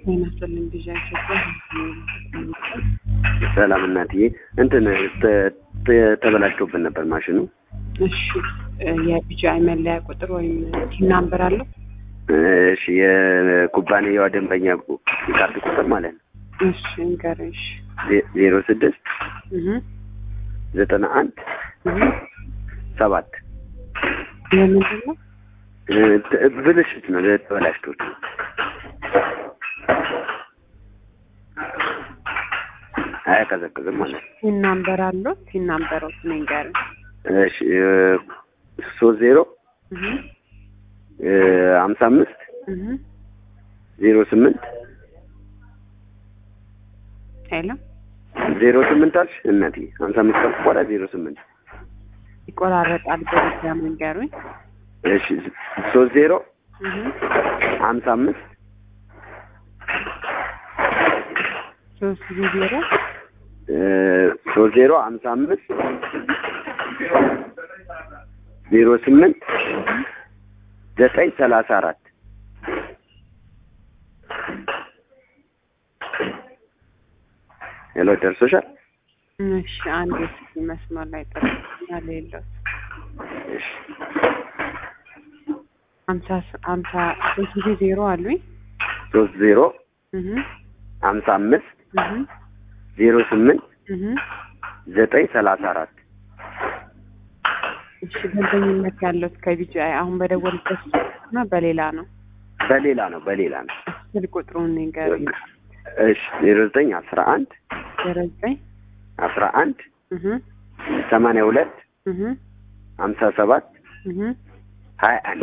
ጤና ይስጥልኝ ቢዣ ኢትዮጵያ ሰላም እናትዬ፣ እንትን ተ- ተ- ተበላሽቶብን ነበር ማሽኑ። እሺ የቢጂአይ መለያ ቁጥር ወይም ቲን ናምበር አለው? እሺ የኩባንያዋ ደንበኛ የካርድ ቁጥር ማለት ነው እሺ ንገረኝ። እሺ ዜ- ዜሮ ስድስት እህ ዘጠና አንድ እህ ሰባት ለምንድን ነው? እ፣ ተ- ብልሽት ነው ተበላሽቶት ነው። አያቀዘቅዝም ማለት ነው። ቲን ናምበር አለው? ቲን ናምበሮት ንገረኝ። እሺ እ፣ ሶስት ዜሮ እህ እ፣ ሀምሳ አምስት እህ ዜሮ ስምንት ሄሎ ዜሮ ስምንት አልሽ እናትዬ ሀምሳ አምስት ካልኩ በኋላ ዜሮ ስምንት ይቆራረጣል። በድጋሚ ንገሩኝ። እሺ ሶስት ዜሮ እህ ሀምሳ አምስት ሶስት ጊዜ ዜሮ እ፣ ሶስት ዜሮ ሀምሳ አምስት ዜሮ ስምንት ዘጠኝ ሰላሳ አራት ሄሎ ደርሶሻል? እሺ አንድ እስኪ መስመር ላይ ጠርኛል የለውም እሺ ሀምሳ ስ- ሀምሳ ሶስት ጊዜ ዜሮ አሉኝ። ሶስት ዜሮ እህ ሀምሳ አምስት እህ ዜሮ ስምንት እህ ዘጠኝ ሰላሳ አራት እሺ ደንበኝነት ያለው ከቢጂአይ አሁን በደወልበት እና በሌላ ነው። በሌላ ነው በሌላ ነው። ስልክ ቁጥሩን ንገሩኝ። እሺ ዜሮ ዘጠኝ አስራ አንድ ዜሮ ዘጠኝ አስራ አንድ እህ ሰማንያ ሁለት እህ ሀምሳ ሰባት እህ ሀያ አንድ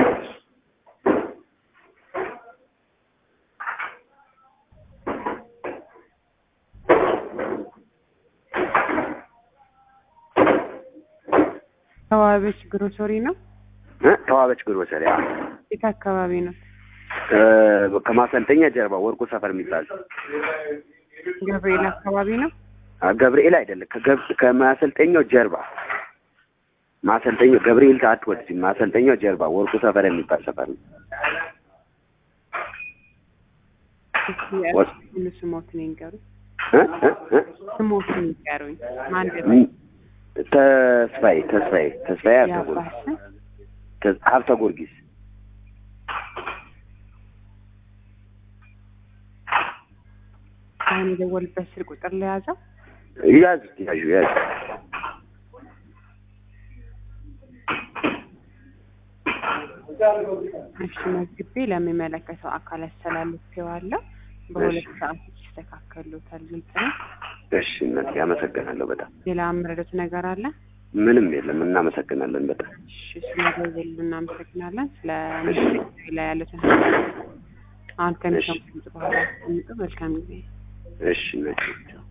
ተዋበች ግሮሰሪ ነው። እ ተዋበች ግሮሰሪ አዎ። የት አካባቢ ነው? እ፣ ከማሰልጠኛ ጀርባ ወርቁ ሰፈር የሚባል ገብርኤል አካባቢ ነው። አ፣ ገብርኤል አይደለም ከገብ- ከማሰልጠኛው ጀርባ ማሰልጠኛው ገብርኤል አትወድም። ማሰልጠኛው ጀርባ ወርቁ ሰፈር የሚባል ሰፈር ነው። እስኪ ወስ- ሙሉ ስሞትን ይንገሩኝ። እ እ እ ስሞትን ይንገሩኝ። ማን ም- ተስፋዬ ተስፋዬ ተስፋዬ ሀብተ ጊዮርጊስ ያባስን ተ- ሀብተ ጊዮርጊስ አሁን የደወልበት ስልክ ቁጥር ለያዘው ያዝ ያዙ ያዙ እሺ መዝግቤ ለሚመለከተው አካል አስተላልፌዋለሁ። በሁለት ሰዓት ይስተካከሉታል። ግልጽ ነው። እሺ እናቴ አመሰግናለሁ በጣም ሌላ የምረዱት ነገር አለ? ምንም የለም እናመሰግናለን በጣም እሺ ስለደወሉ እናመሰግናለን። ስለ ምሽት ላይ ያሉትን ሀሳብ አሁን ከሚሰሙት በኋላ አስቀምጡ። መልካም ጊዜ እሺ እናቴ